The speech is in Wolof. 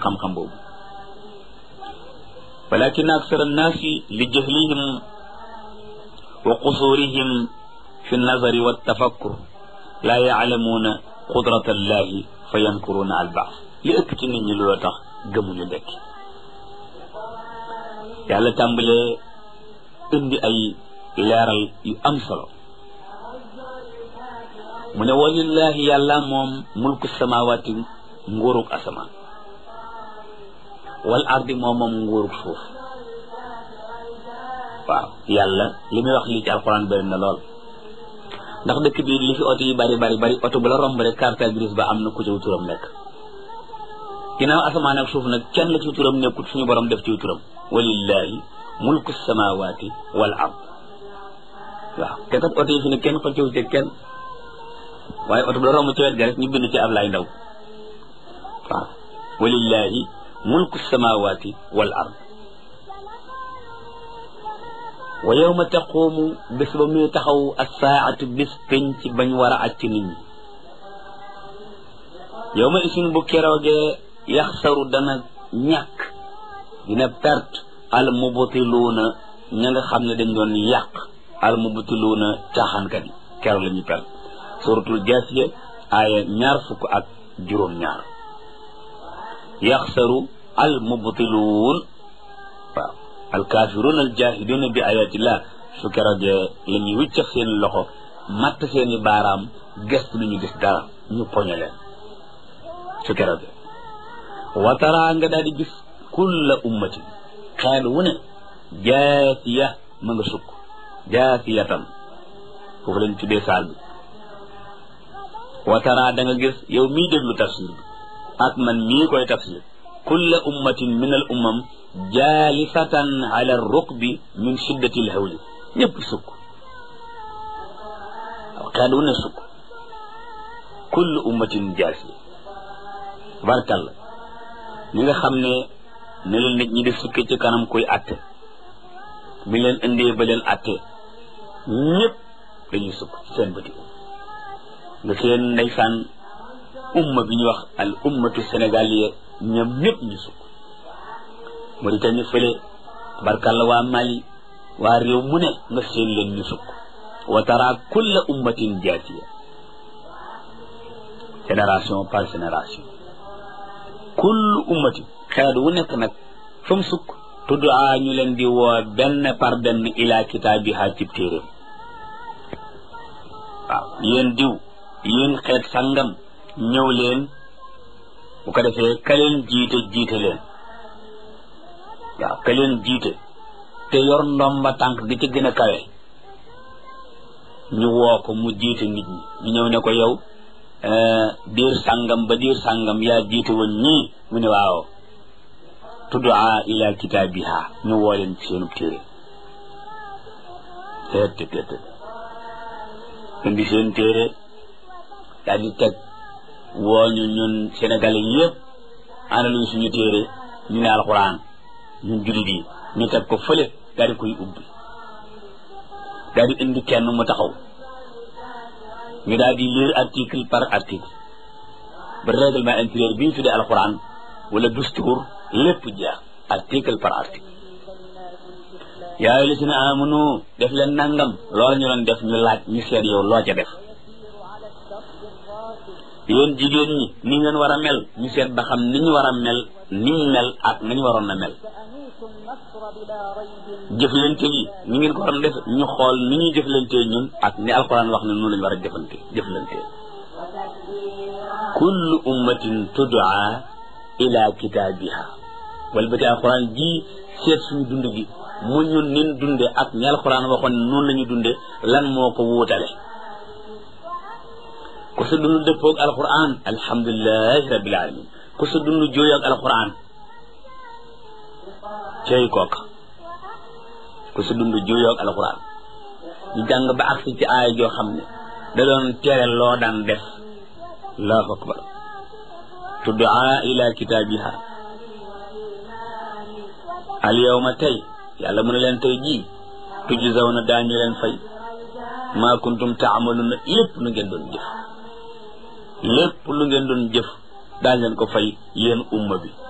xam-xam boobu walakin aksar annaasi li jahlihim wa qusurihim fi nazari wa tafakkur laa yaalamuuna qudrata allahi fa yankuruuna al baas li ëpp ci nit ñi loolu tax gëmuñu dekki yàlla tàmbalee indi ay leeral yu am solo mu ne walillahi yàlla moom mulku samawaati nguurug asamaan wal ardi moom moom nguurug suuf waaw yàlla li muy wax lii ci alxuraan bëri na lool ndax dëkk bi li fi oto yi bari bari bari oto bu la romb rek carte grise ba am na ku ci turam nekk ginnaaw asamaan ak suuf nag kenn la ci turam nekkut suñu borom def ci turam walillahi mulku samawaati wal ard waaw te kat oto yi fi ne kenn xëccëw ci kenn waaye oto bu la romb ci wet ga rek ñu bind ci Ablaay Ndaw waaw walillahi mulku samawaati wal ard wa yawma taqumu bés ba muy taxaw assaatu bés penc bañ war a acc nit ñi yow ma isin bu keroogee yaxsaru dana ñàkk dina perte al mubtiluuna ña nga xam ne dañ doon yàq al mubtiluuna caaxaankat yi keroog la ñuy perte suratul jaasiya aaya ñaar fukk ak juróom-ñaar yaxsaru al mubtiluun waaw alkaafiruun aljaahiduuna bi ayatillah su keroogee la ñuy wiccax seen loxo matt seeni baaraam gestu lu ñu gis dara ñu poñe leen su keroogee wataraa nga daal di gis kulla ummatin xeet wu ne jaasiya ma nga sukk jaasiyatan foofu lañ tuddee saal bi wataraa da nga gis yow mii déglu tafsir bi ak man mii koy tafsir kulla ummatin min al ummam jaalisatan ala rukbi min shiddati l hawli ñëpp sukk waaw xeet wu ne sukk kullu ummatin jaasiya barkalla ñi nga xam ne ne leen nit ñi di sukke ci kanam koy atte bi leen indee ba leen atte ñëpp dañuy sukk seen bëti nga seen ndeysaan umma bi ñuy wax al ummatu sénégaliya ñoom ñëpp ñu sukk Mauritanie fële barkalla waa Mali waa réew mu ne nga seen leen ñu sukk wa tara kulla ummatin jaasiya génération par génération kullu ummati xeet wu nekk nag fa mu sukk tuddaa ñu leen di woo benn par benn ila kitaabiha cib téeréem waaw yéen diw yéen xeet sangam ñëw leen bu ko defee ka leen jiite jiite leen waaw ka leen jiite te yor ndomba tànk gi ci gën a kawe ñu woo ko mu jiite nit ñi ñu ñëw ne ko yow diir sàngam ba diir sàngam yaa jiite woon ñii mu ne waaw tuddaa ila kitaabiha ñu woo leen ci seenub téere teet te teet indi seen téere daal di teg woo ñu ñun sénégalais yëpp ana luñ suñu téere ñu ne alxuraan ñun jullit yi ñu teg ko fële daal di koy ubbi daal di indi kenn mu taxaw ñu daal di lire article par article ba règlement intérieur bi ñu tuddee alxuraan wala dustuur lépp jeex article par article yaa ayyuhal lazina amanu def leen nangam loolu ñu doon def ñu laaj ñu seet yow loo ca def yéen jigéen ñi ni ngeen war a mel ñu seet ba xam ni ñu war a mel ni ñu mel ak nañu waroon a mel jëflante yi ni ngeen ko waroon def ñu xool ni ñuy jëflante ñun ak ni alquran wax ne noonu lañu war a jëfante jëflante kullu ummatin tud'a ila kitaabiha wala ba te alquran ji seet suñu dund gi mu ñun nin dunde ak ñi alquran waxoon ne noonu la ñu dunde lan moo ko wuutale ku sa dund dëppoog alquran alhamdulilahi rabbil alamin ku sa dund jooyoog alquran cey kooka ku sa dund jooyoog alquran ñu jàng ba agsi ci aaya joo xam ne da doon tere loo daan def allahu akbar tuddaa ila kitaabiha al yawma tey yàlla mu ne leen tey jii tujzawna daañu leen fay maa kuntum taamaluna lépp lu ngeen doon jëf lépp lu ngeen doon jëf daañ leen ko fay yéen umma bi